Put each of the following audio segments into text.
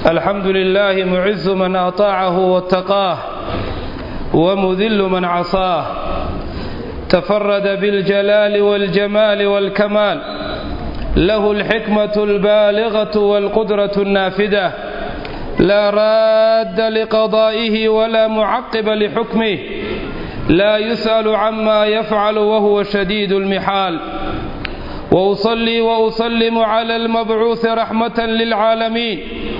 الحمد لله معز من أطاعه واتقاه ومذل من عصاه تفرد بالجلال والجمال والكمال له الحكمة البالغة والقدرة النافذة لا راد لقضائه ولا معقب لحكمه لا يسأل عما يفعل وهو شديد المحال وأصلي وأسلم على المبعوث رحمة للعالمين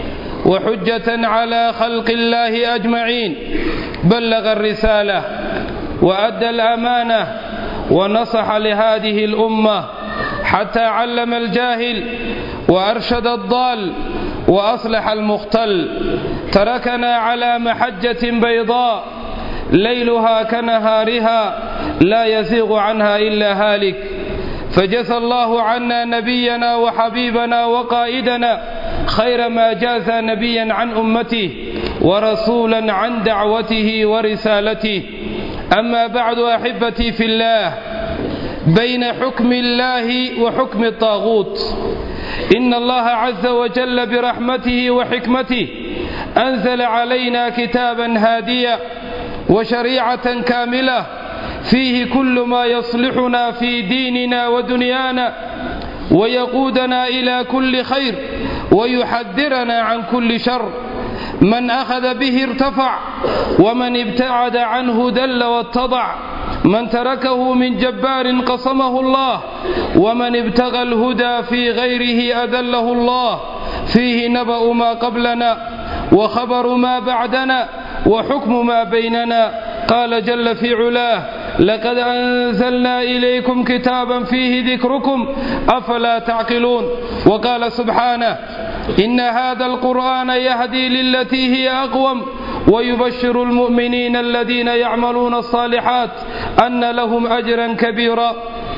وحجة على خلق الله أجمعين بلغ الرسالة وأدى الأمانة ونصح لهذه الأمة حتى علم الجاهل وأرشد الضال وأصلح المختل تركنا على محجة بيضاء ليلها كنهارها لا يزيغ عنها إلا هالك فجزى الله عنا نبينا وحبيبنا وقائدنا خير ما جاز نبيا عن أمته ورسولا عن دعوته ورسالته أما بعد أحبتي في الله بين حكم الله وحكم الطاغوت إن الله عز وجل برحمته وحكمته أنزل علينا كتابا هاديا وشريعة كاملة فيه كل ما يصلحنا في ديننا ودنيانا ويقودنا إلى كل خير ويحذرنا عن كل شر من أخذ به ارتفع ومن ابتعد عنه دل واتضع من تركه من جبار قصمه الله ومن ابتغى الهدى في غيره أذله الله فيه نبأ ما قبلنا وخبر ما بعدنا وحكم ما بيننا قال جل في علاه لقد أنزلنا إليكم كتابا فيه ذكركم أفلا تعقلون وقال سبحانه إن هذا القرآن يهدي للتي هي أقوم ويبشر المؤمنين الذين يعملون الصالحات أن لهم أجرا كبيرا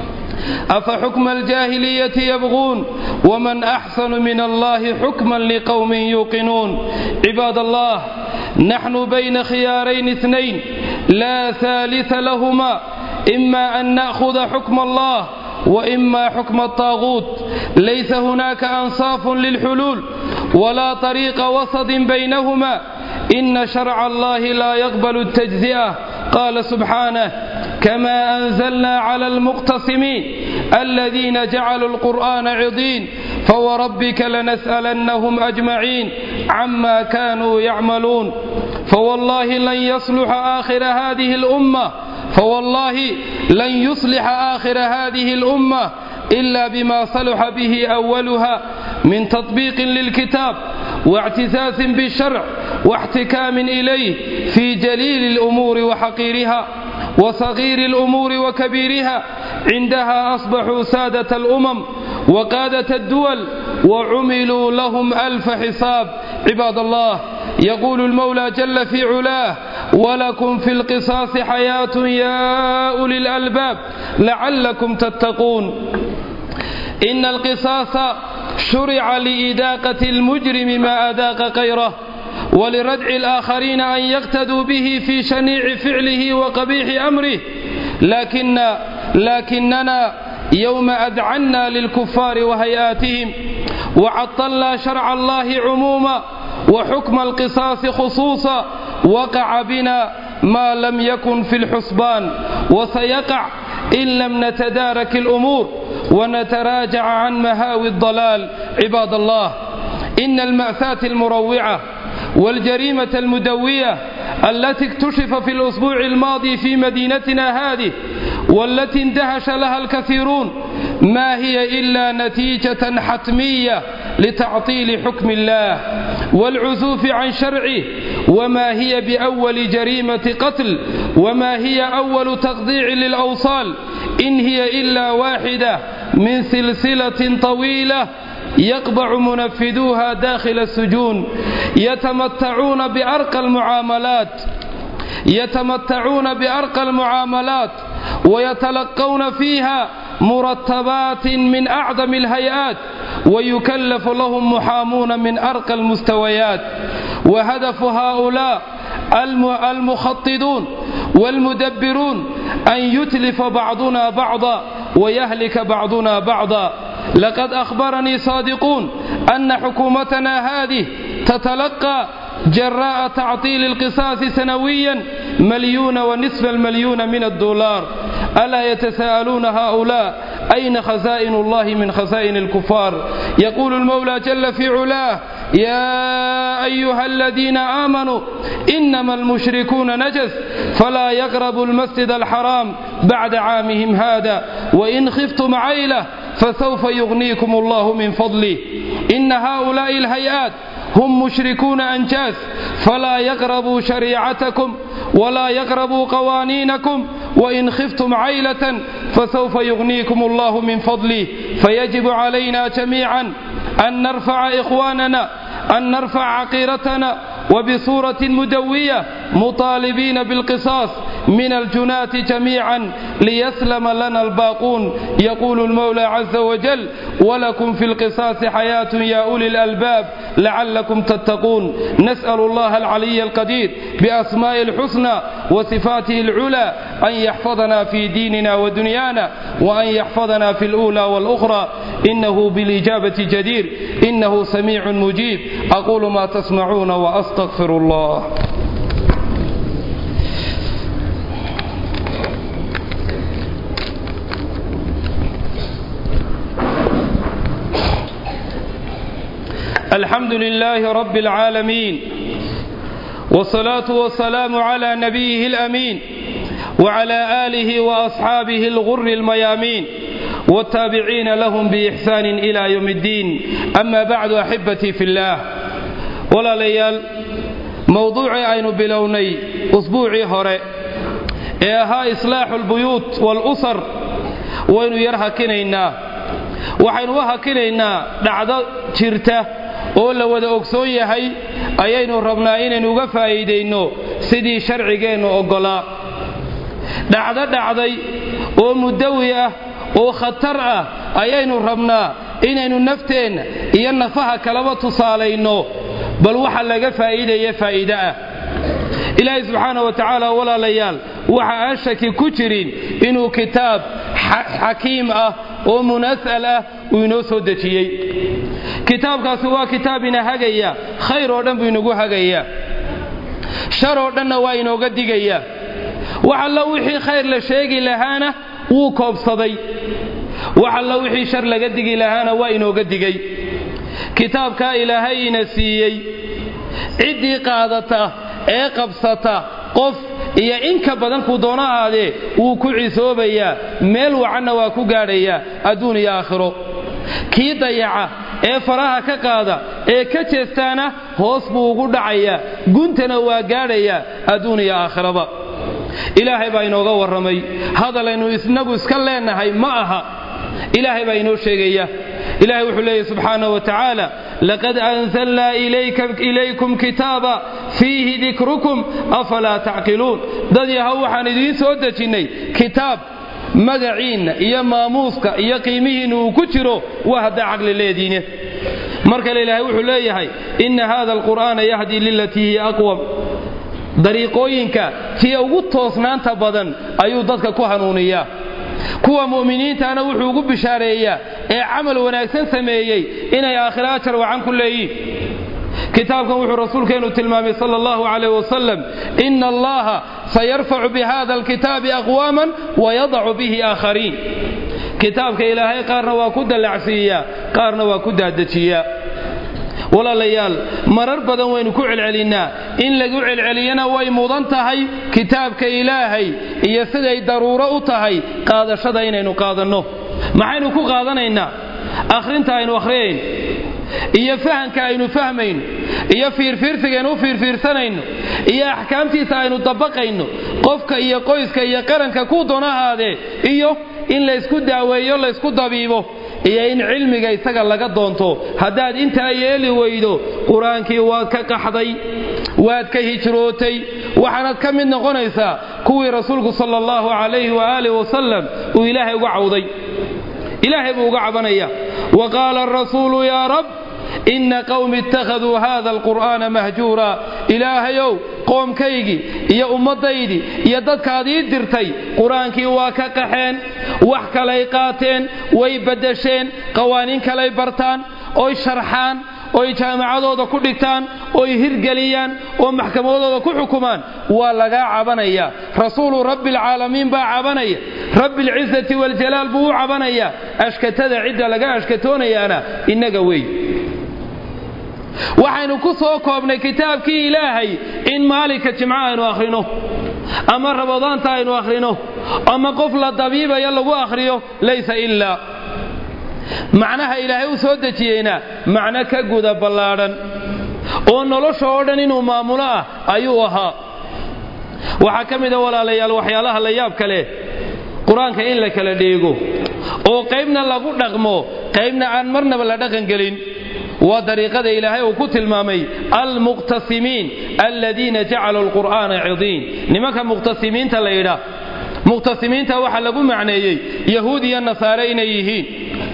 أفحكم الجاهلية يبغون ومن أحسن من الله حكما لقوم يوقنون عباد الله نحن بين خيارين اثنين لا ثالث لهما إما أن نأخذ حكم الله وإما حكم الطاغوت ليس هناك أنصاف للحلول ولا طريق وسط بينهما إن شرع الله لا يقبل التجزئة قال سبحانه كما أنزلنا على المقتصمين الذين جعلوا القرآن عضين فوربك لنسألنهم أجمعين عما كانوا يعملون فوالله لن يصلح آخر هذه الأمة فوالله لن يصلح آخر هذه الأمة إلا بما صلح به أولها من تطبيق للكتاب واعتزاز بالشرع واحتكام إليه في جليل الأمور وحقيرها وصغير الأمور وكبيرها عندها أصبحوا سادة الأمم وقادة الدول وعملوا لهم ألف حساب عباد الله يقول المولى جل في علاه ولكم في القصاص حياة يا أولي الألباب لعلكم تتقون إن القصاص شرع لإداقة المجرم ما أذاق غيره ولردع الآخرين أن يقتدوا به في شنيع فعله وقبيح أمره لكن لكننا يوم أذعنا للكفار وهيئاتهم وعطلنا شرع الله عموما وحكم القصاص خصوصا وقع بنا ما لم يكن في الحسبان وسيقع إن لم نتدارك الأمور ونتراجع عن مهاوي الضلال عباد الله إن المأساة المروعة والجريمة المدوية التي اكتشف في الأسبوع الماضي في مدينتنا هذه والتي اندهش لها الكثيرون ما هي إلا نتيجة حتمية لتعطيل حكم الله والعزوف عن شرعه وما هي بأول جريمة قتل وما هي أول تقضيع للأوصال إن هي إلا واحدة من سلسلة طويلة يقبع منفذوها داخل السجون يتمتعون بأرقى المعاملات يتمتعون بأرقى المعاملات ويتلقون فيها مرتبات من أعظم الهيئات ويكلف لهم محامون من أرقى المستويات وهدف هؤلاء المخططون والمدبرون أن يتلف بعضنا بعضا ويهلك بعضنا بعضا لقد أخبرني صادقون أن حكومتنا هذه تتلقى جراء تعطيل القصاص سنويا مليون ونصف المليون من الدولار ألا يتساءلون هؤلاء أين خزائن الله من خزائن الكفار يقول المولى جل في علاه يا أيها الذين آمنوا إنما المشركون نجس فلا يقربوا المسجد الحرام بعد عامهم هذا وإن خفتم عيلة فسوف يغنيكم الله من فضله إن هؤلاء الهيئات هم مشركون أنجاز فلا يقربوا شريعتكم ولا يقربوا قوانينكم وإن خفتم عيلة فسوف يغنيكم الله من فضله فيجب علينا جميعا أن نرفع إخواننا أن نرفع عقيرتنا وبصورة مدوية مطالبين بالقصاص من الجناة جميعا ليسلم لنا الباقون يقول المولى عز وجل ولكم في القصاص حياة يا أولي الألباب لعلكم تتقون نسأل الله العلي القدير بأسماء الحسنى وصفاته العلى أن يحفظنا في ديننا ودنيانا وأن يحفظنا في الأولى والأخرى إنه بالإجابة جدير إنه سميع مجيب أقول ما تسمعون وأستغفر الله الحمد لله رب العالمين والصلاة والسلام على نبيه الأمين وعلى آله وأصحابه الغر الميامين والتابعين لهم بإحسان إلى يوم الدين أما بعد أحبتي في الله ولا ليال موضوعي أين بلوني أسبوعي هوري إيها إصلاح البيوت والأسر وين يرهكنينا waxaynu u hakinaynaa dhacdo jirta oo la wada ogsoon yahay ayaynu rabnaa inaynu uga faa'iidayno sidii sharcigeennu oggolaa dhacdo dhacday oo mudawi ah oo khatar ah ayaynu rabnaa inaynu nafteenna iyo nafaha kalaba tusaalayno bal waxa laga faa'iidaya faa'iide ah ilaahay subxaana wa tacaala walaalayaal waxa aan shaki ku jirin inuu kitaab xakiim ah oo munas'al ah uu inoo soo dejiyey kitaabkaasi waa kitaab ina hagaya khayr oo dhan buu inagu hagayaa shar oo dhanna waa inooga digayaa wax allo wixii khayr la sheegi lahaana wuu koobsaday wax allo wixii shar laga digi lahaana waa inooga digay kitaabkaa ilaahay ina siiyey ciddii qaadata ee qabsata qof iyo inka badan kuu doono ahaadee wuu ku cisoobayaa meel wacanna waa ku gaadhayaa adduun iyo aakhiro kii dayaca ee faraha ka qaada ee ka jeestaana hoos buu ugu dhacayaa guntana waa gaadhayaa adduun iyo aakhiraba ilaahay baa inooga warramay hadalaynu isnagu iska leennahay ma aha ilaahay baa inoo sheegaya ilahay wuxuu leeyahy subxaanaه wa tacaala laqad anzalnaa ilaykum kitaaba fiihi dikrukum afalaa tacqiluun dad yahow waxaan idiin soo dejinnay kitaab magaciinna iyo maamuuska iyo qiimihiinna uu ku jiro waa haddaa caqli leediine mar kale ilaahay wuxuu leeyahay inna hada alqur'aana yahdii lilatii hiya aqwam dariiqooyinka tii ugu toosnaanta badan ayuu dadka ku hanuuniyaa kuwa mu'miniintaana wuxuu ugu bishaareeyaa ee camal wanaagsan sameeyey inay aakhira ajar wacan ku leeyiin kitaabkan wuxuu rasuulkeennu tilmaamay sala allahu calayh wasalam ina allaha sayarfacu bihada alkitaabi aqwaaman wayadacu bihi aakhariin kitaabka ilaahay qaarna waa ku dallacsiiyaa qaarna waa ku daadajiyaa walaalayaal marar badan waynu ku celcelinnaa in lagu celceliyana way mudan tahay kitaabka ilaahay iyo siday daruuro u tahay qaadashada inaynu qaadanno maxaynu ku qaadanaynaa akhrinta aynu akhriyayn iyo fahanka aynu fahmayno iyo fiirfiirsigaynu u fiirfiirsanayno iyo axkaamtiisa aynu dabaqayno qofka iyo qoyska iyo qaranka ku doon ahaadee iyo in laysku daaweeyo laysku dabiibo iyo in cilmiga isaga laga doonto haddaad intaa yeeli weydo qur-aankii waad ka qaxday waad ka hijrootay waxaanaad ka mid noqonaysaa kuwii rasuulku sala allahu calayhi waaalih wasalam uu ilaahay uga cawday ilaahay buu uga cabanaya wa qaala arasuulu yaa rab inna qowmi ittakhaduu hada alqur'aana mahjuura ilaahayow qoomkaygii iyo ummaddaydii iyo dadkaad ii dirtay qur-aankii waa ka qaxeen wax kalay qaateen way baddasheen qawaaniin kalay bartaan oy sharxaan oy jaamacadooda ku dhigtaan oy hirgeliyaan oo maxkamadooda ku xukumaan waa lagaa cabanaya rasuulu rabbialcaalamiin baa cabanaya rabbialcisati waljalaal buu u cabanaya ashkatada cidda laga ashkatoonayaana innaga wey waxaynu ku soo koobnay kitaabkii ilaahay in maalinka jimco aynu akhrino ama rabadaanta aynu akhrino ama qof la dabiibaya lagu akhriyo laysa ilaa macnaha ilaahay u soo dejiyeyna macno ka guda ballaadhan oo nolosha oo dhan inuu maamulo ah ayuu ahaa waxaa ka mida walaalayaal waxyaalaha la yaab kale qur-aanka in la kala dheego oo qaybna lagu dhaqmo qaybna aan marnaba la dhaqangelin waa dariiqada ilaahay uu ku tilmaamay almuqtasimiin aladiina jacaluu alqur'aana cidiin nimanka muqhtasimiinta la yidhaah muqhtasimiinta waxaa lagu macneeyey yahuud iyo nasaare inay yihiin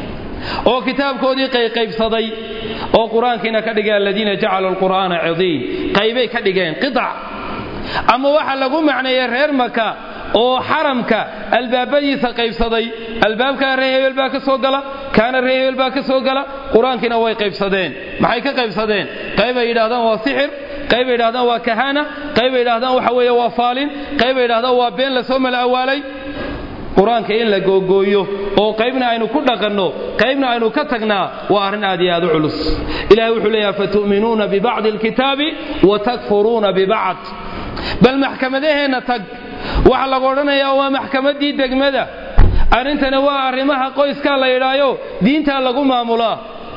oo kitaabkoodii qayqaybsaday oo qur-aankiina ka dhigay aladiina jacaluu alqur'aana cidiin qaybay ka dhigeen qidac ama waxaa lagu macneeyey reer maka oo xaramka albaabadiisa qaybsaday albaabkaa ree hebel baa ka soo gala kaana ree hebel baa ka soo gala qur-aankiina way qaybsadeen maxay ka qaybsadeen qaybay yidhahdaan waa sixir qaybay yidhahdaan waa kahana qaybay yidhahdaan waxa weeye waa faalin qaybay yidhahdaan waa been lasoo mala awaalay qur-aanka in la googooyo oo qaybna aynu ku dhaqanno qaybna aynu ka tagnaa waa arrin aad iyo aad u culus ilahay wuxuu leeyahay fatu'minuuna bibacdi alkitaabi wa takfuruuna bibacd bal maxkamadaheenna tag waxaa lagu odhanayaa waa maxkamaddii degmada arrintana waa arrimaha qoyskaa la yidhaayo diintaa lagu maamulaa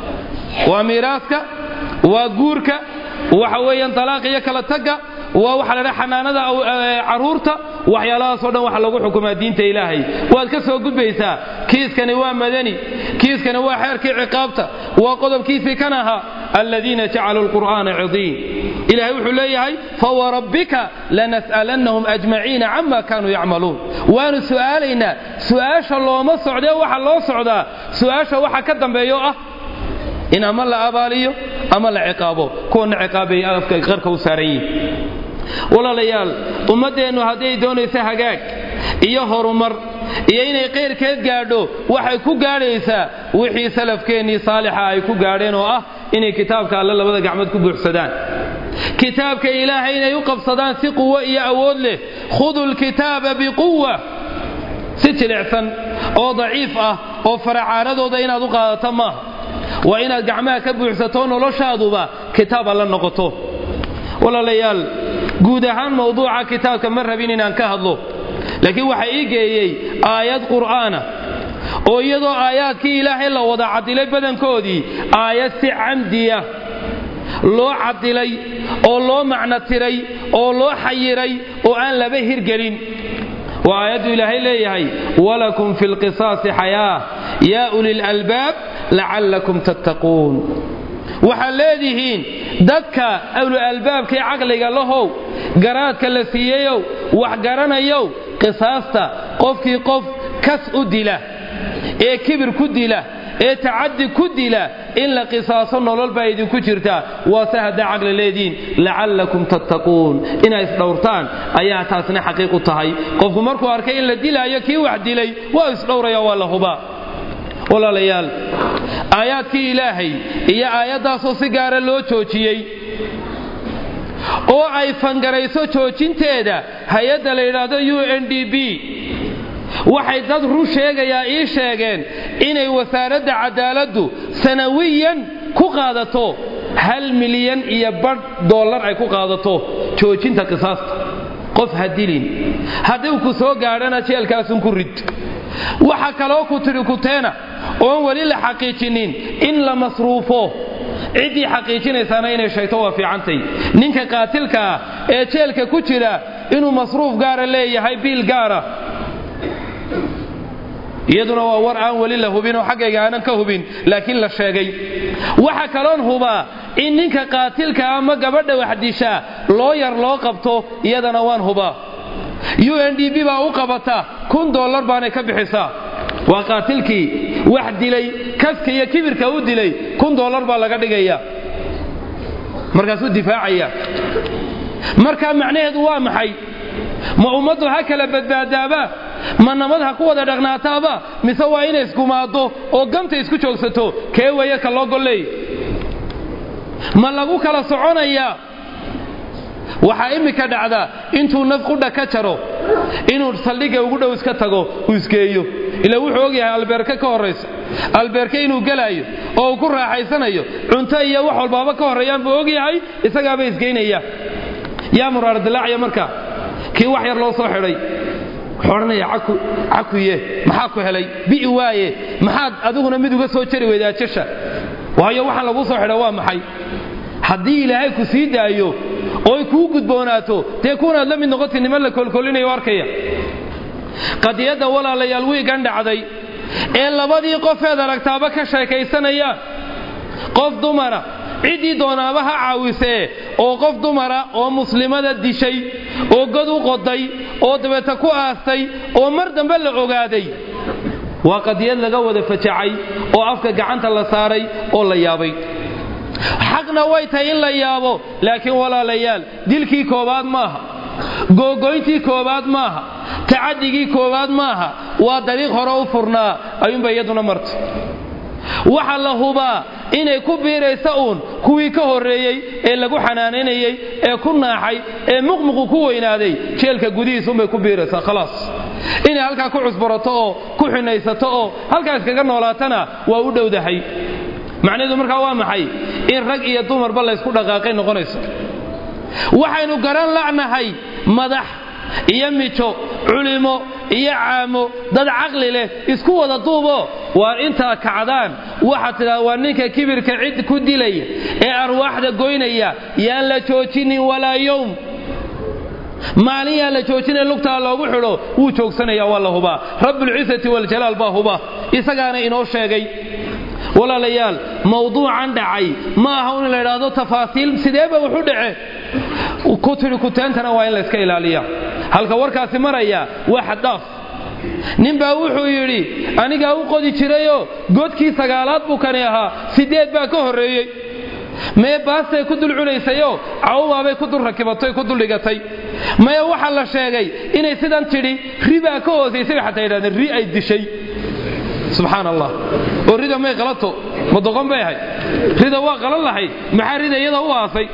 waa miiraaska waa guurka waxa weeyaan dalaaq iyo kala tagga waa waxa la dhaha xanaanada carruurta waxyaalahaasoo dhan waxa lagu xukumaa diinta ilaahay waad ka soo gudbaysaa kiiskani waa madani kiiskani waa xeerkii ciqaabta waa qodobkiisii kan ahaa aladiina jacaluu lqur'aana cidiin ilahay wuxuu leeyahay fawarabbika lanas'alannahum ajmaciina cama kaanuu yacmaluun waanu su'aalaynaa su'aasha looma socdee waxa loo socdaa su'aasha waxa ka dambeeyo ah in ama la abaaliyo ama la ciqaabo kuwana ciqaabay afka qarka u saaran yihin walaalayaal ummaddeennu hadday doonayso hagaag iyo horumar iyo inay qayrkeed gaadho waxay ku gaadhaysaa wixii salafkeennii saalixa ay ku gaadheen oo ah inay kitaabka alle labada gacmood ku buuxsadaan kitaabka ilaahay inay u qabsadaan si quwo iyo awood leh khudu lkitaaba biquwa si jilicsan oo daciif ah oo faracaaradooda inaad u qaadato maaha waa inaad gacmaha ka buuxsato noloshaaduba kitaab alla noqoto walaalayaal guud ahaan mawduuca kitaabka ma rabin inaan ka hadlo laakiin waxaa ii geeyey aayad qur'aana oo iyadoo aayaadkii ilaahay la wada cadilay badankoodii aayad si camdiya loo cadilay oo loo macno tiray oo loo xayiray oo aan laba hirgelin waa aayaddu ilaahay leeyahay walakum fi lqisaasi xayaa yaa uli lalbaab lacallakum tattaquun waxaad leedihiin dadka awlu albaabkae caqliga lahow garaadka la siiyeyow wax garanayow qisaasta qofkii qof kas u dila ee kibir ku dila ee tacaddi ku dila in la qisaaso nolol baa idinku jirtaa waase haddaa caqli leediin lacallakum tattaquun inay isdhowrtaan ayaa taasna xaqiiq u tahay qofku markuu arkay in la dilaayo kii wax dilay waa isdhowraya waa la hubaa walaalayaal aayaadkii ilaahay iyo aayaddaasoo si gaara loo joojiyey oo ay fangarayso joojinteeda hay-adda la yidhaahdo u n d b waxay dad run sheegayaa ii sheegeen inay wasaaradda cadaaladdu sanawiyan ku qaadato hal milyan iyo badh dollar ay ku qaadato joojinta qisaasta qof ha dilin haddii ku soo gaadhana jeelkaasun ku rid waxa kaloo ku tidhi kuteena oon weli la xaqiijinin in la masruufo ciddii xaqiijinaysaana inay sheegto waa fiicantay ninka qaatilka ah ee jeelka ku jira inuu masruuf gaara leeyahay biil gaara iyaduna waa war aan weli la hubin oo xaggayga aanan ka hubin laakiin la sheegay waxa kaloon hubaa in ninka qaatilka ama gabadha waxdishaa loo yar loo qabto iyadana waan hubaa u n d b baa u qabata kun dollar baanay ka bixisaa waa qaatilkii wax dilay kaska iyo kibirka u dilay kun dollar baa laga dhigaya markaasuu difaacaya markaa macnaheedu waa maxay ma ummaddu ha kala badbaadaaba ma nabad ha ku wada dhaqnaataaba mise waa inay iskumaaddo oo ganta isku joogsato kee weeye ka loo golleey ma lagu kala soconayaa waxaa immika dhacda intuu naf qudha ka jaro inuu saldhigga ugu dhow iska tago uu isgeeyo ila wuxuu og yahay albeerke ka horraysa albeerke inuu gelaayo oo uu ku raaxaysanayo cunto iyo wax walbaaba ka horreeyaan buu og yahay isagaaba isgeynaya yaa muraar dilaacya marka kii wax yar loo soo xidhay wuxuu odhanaya cakuye maxaa ku helay bi'i waaye maxaad adiguna mid uga soo jari weydaa jasha waayo waxaan laguu soo xidha waa maxay haddii ilaahay ku sii daayo ooy kuu gudboonaato dee kuunaad la mid noqoti niman la kolkolinayo arkaya qadiyadda walaalayaal wiigan dhacday ee labadii qofeed aragtaaba ka sheekaysanayaan qof dumara ciddii doonaaba ha caawisee oo qof dumara oo muslimada dishay oo god u qoday oo dabeeta ku aastay oo mar dambe la ogaaday waa qadiyad laga wada fajacay oo afka gacanta la saaray oo la yaabay xaqna way tahay in la yaabo laakiin walaalayaal dilkii koowaad maaha googoyntii koowaad maaha tacadigii koowaad maaha waa dariiq hore u furnaa ayuunba iyaduna martay waxa la hubaa inay ku biiraysa uun kuwii ka horreeyey ee lagu xanaanaynayey ee ku naaxay ee muqmuqu ku weynaaday jeelka gudihiisuunbay ku biiraysaa khalaas inay halkaa ku cusburato oo ku xinaysato oo halkaa iskaga noolaatana waa u dhowdahay macnaheedu markaa waa maxay in rag iyo dumarba laysku dhaqaaqay noqonayso waxaynu garan la'nahay madax iyo mijo culimo iyo caamo dad caqli leh isku wada duubo waa intaa kacdaan waxaad tidhahda waa ninka kibirka cid ku dilaya ee arwaaxda goynaya yaan la joojinin walaa yowm maalin yaan la joojina lugtaa loogu xidho wuu joogsanaya waa la hubaa rabbulcisati waljalaal baa huba isagaana inoo sheegay walaalayaal mawduucan dhacay ma aha in la idhaahdo tafaasiil sideeba wuxu dhace ku tidhi kuteentana waa in layska ilaaliya halka warkaasi maraya waa xaddaaf ninbaa wuxuu yidhi anigaa u qodi jirayoo godkii sagaalaad buu kani ahaa sideed baa ka horreeyey mee baastay ku dul cunaysayoo cawumaabay ku dul rakibatay ku dul dhigatay maya waxaa la sheegay inay sidan tidhi ribaa ka hoosaysay bay xataa yidhahdeen ri ay dishay subxaan allah oo rida may qalato ma doqon bay ahayd rida waa qalan lahayd maxaa rida iyada u aasay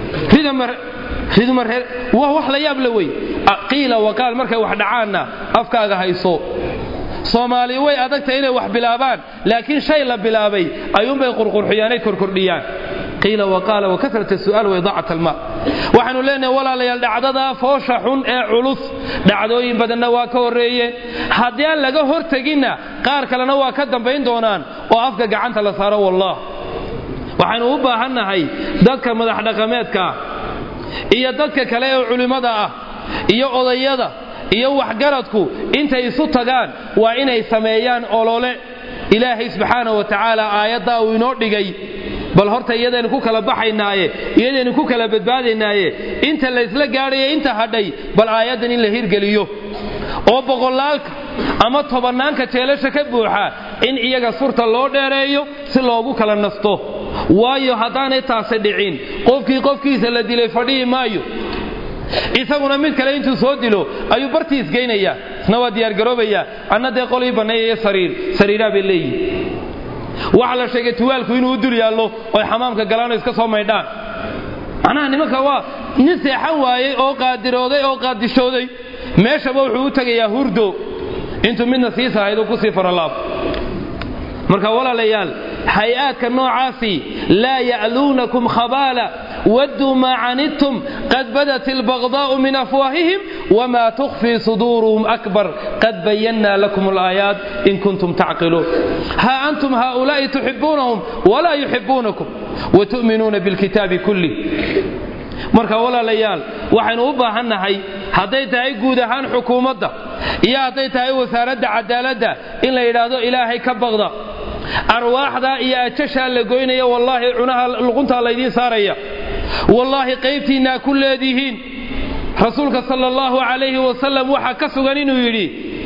ridmaree waa wax la yaab la wey qiila waqaal markay wax dhacaanna afkaaga hayso soomaali way adagtahay inay wax bilaabaan laakiin shay la bilaabay ayuunbay qurqurxiyaanay korkordhiyaan qiila waqaala wakasrat su'aal waidaacat alma waxaanu leenahay walaalayaal dhacdadaa foosha xun ee culus dhacdooyin badanna waa ka horreeyeen haddii aan laga horteginna qaar kalena waa ka dambayn doonaan oo afka gacanta la saaro wallah waxaynu u baahannahay dadka madax dhaqameedka ah iyo dadka kale ee culimmada ah iyo odayada iyo waxgaradku intay isu tagaan waa inay sameeyaan olole ilaahay subxaana wa tacaala aayaddaa uu inoo dhigay bal horta iyadaynu ku kala baxaynaaye iyadaynu ku kala badbaadaynaaye inta laysla gaadhayo inta hadhay bal aayaddan in la hirgeliyo oo boqolaalka ama tobannaanka jeelasha ka buuxa in iyaga surta loo dheereeyo si loogu kala nasto waayo haddaanay taasi dhicin qofkii qofkiisa la dilay fadhihi maayo isaguna mid kale intuu soo dilo ayuu bartii isgeynayaa isna waa diyaargaroobayaa anna dee qolii banneeyayo sariir sariiraa bay leeyihin waxaa la sheegay tuwaalku inuu u dul yaallo oy xamaamka galaano iska soo maydhaan macnaha nimanka waa nin seexan waayey oo qaadirooday oo qaadishooday meeshaba wuxuu u tegayaa hurdo intuu midna sii sahayduu ku sii faralaabo marka walaalayaal hay-aadka noocaasi laa ya'luunakum khabaala wadduu maa canidtum qad badat albagdaa'u min afwaahihim wma tukfii suduuruhum akbar qad bayannaa lakum alaayaat in kuntum tacqiluun haa antum haaulaa'i tuxibuunahum walaa yuxibuunakum watu'minuuna bilkitaabi kulih marka walaalayaal waxaynu u baahannahay hadday tahay guud ahaan xukuumadda iyo hadday tahay wasaaradda cadaaladda in la yidhaahdo ilaahay ka baqda arwaaxdaa iyo ajashaa la goynaya wallaahi cunaha luquntaa laydiin saaraya wallaahi qaybtiinnaa ku leedihiin rasuulka sala allahu calayhi wasalam waxaa ka sugan inuu yidhi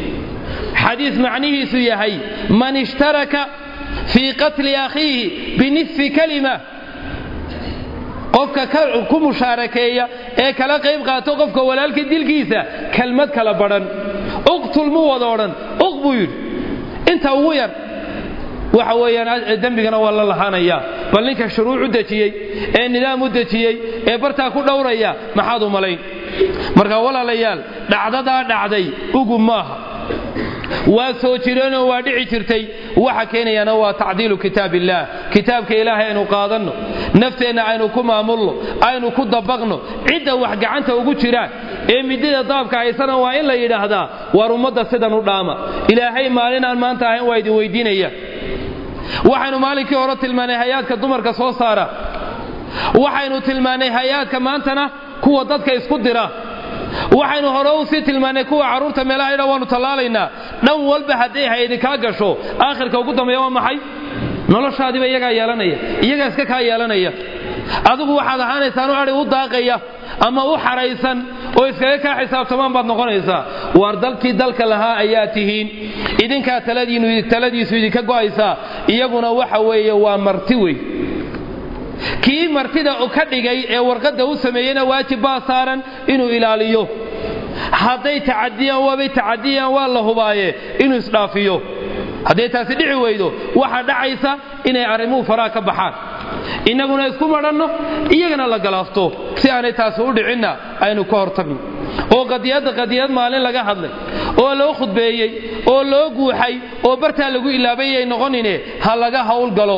xadiis macnihiisu yahay man ishtaraka fii qatli akhiihi binisfi kalima qofka ku mushaarakeeya ee kala qayb qaato qofka walaalka dilkiisa kelmad kala badhan uqtul mu wada odhan uq buu yidhi inta ugu yar waxa weeyaan dembigana waa la lahaanaya bal ninka shuruuc u dejiyey ee nidaam u dejiyey ee bartaa ku dhowraya maxaad u malayn marka walaalayaal dhacdadaa dhacday ugu maaha waa soo jireenoo waa dhici jirtay waxa keenayana waa tacdiilu kitaab illaah kitaabka ilaahay aynu qaadanno nafteenna aynu ku maamulno aynu ku dabaqno cidda wax gacanta ugu jiraan ee midida daabka haysana waa in la yidhaahdaa waar ummadda sidan u dhaama ilaahay maalin aan maanta ahayn waa idin weydiinaya waxaynu maalinkii hore tilmaanay hay-aadka dumarka soo saara waxaynu tilmaannay hay-aadka maantana kuwa dadka isku dira waxaynu hore u sii tilmaannay kuwa carruurta meelaha idha waannu tallaalaynaa dhan walba hadday haydi kaa gasho aakhirka ugu dambeeya waa maxay noloshaadiiba iyagaa yeelanaya iyagaa iska kaa yeelanaya adigu waxaad ahaanaysaan u adhi u daaqaya ama u xaraysan oo iskaga kaa xisaabtamaan baad noqonaysaa waar dalkii dalka lahaa ayaa tihiin idinkaa taladiisu idinka go'aysaa iyaguna waxa weeye waa marti wey kii martida ka dhigay ee warqadda u sameeyeyna waajib baa saaran inuu ilaaliyo hadday tacadiyaan waabay tacadiyaan waa la hubaaye inuu isdhaafiyo hadday taasi dhici weydo waxaa dhacaysa inay arrimuhu faraha ka baxaan innaguna isku madhanno iyagana la galaafto si aanay taasi u dhicinna aynu ka hortagno oo qadiyadda qadiyad maalin laga hadlay oo loo khudbeeyey oo loo guuxay oo bartaa lagu ilaabayay noqonine ha laga howlgalo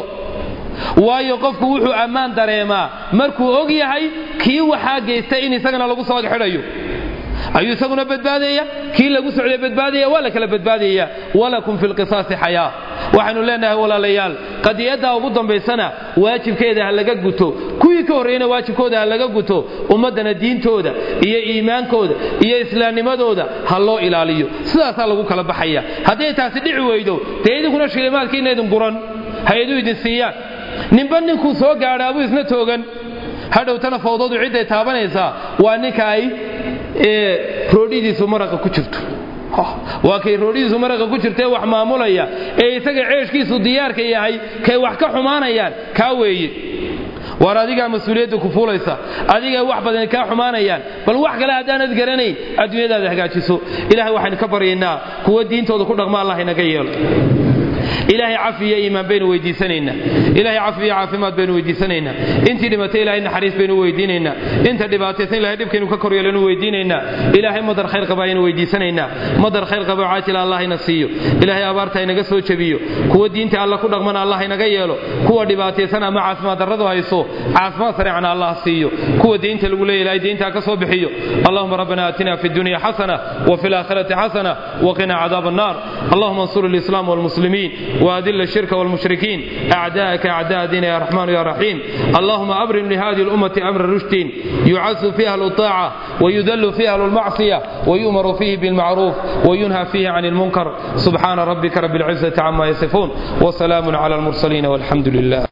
waayo qofku wuxuu ammaan dareemaa markuu og yahay kii waxaa geystay in isagana lagu soo xidhayo ayuu isaguna badbaadaya kii lagu socday badbaadaya waa la kala badbaadaya walakum fi lqisaasi xayaa waxaynu leenahay walaalayaal qadiyaddaa ugu dambaysana waajibkeeda ha laga guto kuwii ka horreeyana waajibkooda ha laga guto ummaddana diintooda iyo iimaankooda iyo islaamnimadooda ha loo ilaaliyo sidaasaa lagu kala baxaya hadday taasi dhici weydo dee idinkuna shilimaadkiina idin guran hay-aduu idin siiyaan ninba ninkuu soo gaadha abuu isna toogan hadhowtana fawdadu cidday taabanaysaa waa ninka ay roodhidiisu maraqa ku jirto waa kay roodhidiisu maraqa ku jirtaee wax maamulaya ee isaga ceeshkiisu diyaarka yahay kay wax ka xumaanayaan kaa weeye waar adigaa mas-uuliyadda ku fuulaysa adigay wax badan kaa xumaanayaan bal wax kale haddaanad garanayn adduunyadaada hagaajiso ilahay waxaynu ka baryaynaa kuwa diintooda ku dhaqma allah inaga yeelo ilaahay cafi iyo iimaan baynu weydiisanaynaa ilahay cafi iyo caafimaad baynu weydiisanaynaa intii dhimatay ilahay naxariis baynu weydiinaynaa inta dhibaataysan ilahay dhibkaynu ka koryeelanu weydiinaynaa ilaahay madar khayr qaba aynu weydiisanaynaa madar khayr qaba caajila allah ina siiyo ilaahay abaarta inaga soo jebiyo kuwa diinta alla ku dhaqmana allah inaga yeelo kuwa dhibaataysan ama caafimaad darradu hayso caafimaad sareecana allah siiyo kuwa diinta lagu leeya ilahay diinta ka soo bixiyo allahuma rabbana aatina fi dunya xasana وفي الآخرة حسنة وقنا عذاب النار اللهم انصر الإسلام والمسلمين وأذل الشرك والمشركين أعداءك أعداء دين يا رحمن يا رحيم اللهم أبرم لهذه الأمة أمر رشد يعز فيها الطاعة ويذل فيها المعصية ويؤمر فيه بالمعروف وينهى فيه عن المنكر سبحان ربك رب العزة عما يصفون وسلام على المرسلين والحمد لله